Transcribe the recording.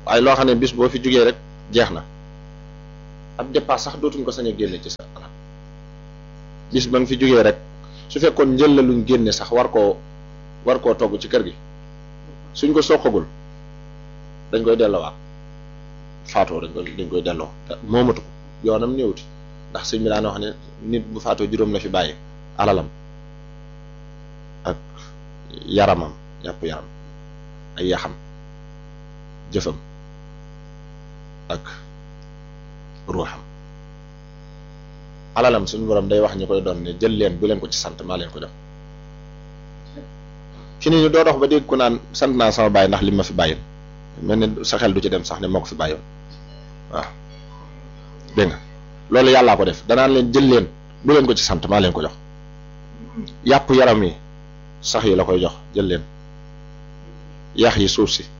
waaye loo xam ne bis boo fi jugee rek jeex na ab dépasse sax dootuñ ko sañ a génne ci sa alal bis ba nga fi jugee rek su fekkoon njël la luñ génne sax war koo war koo togg ci kër gi suñ ko soqagul dañ koy delloowaat faatoo dañ koy dañ koy delloo te moomatu ko yoonam néewti ndax sëñ bi daan wax ne nit bu faatoo juróom la fi bàyyi alalam ak yaramam yàpp yaram ay yaxam jëfam ak ruuxam alalam suñu borom day wax ñu koy doon ne jël leen bu leen ko ci sant maa leen ko def fi ni ñu doo dox ba dégg ko naan sant naa sama bàyyi ndax li ma fi bàyyil mel ne sa xel du ci dem sax ne moo ko fi bàyyoon waaw dégg nga loolu yàllaa ko def danaan leen jël leen bu leen ko ci sant maa leen ko jox yàpp yaram yi sax yi la koy jox jël leen yax yi suuf si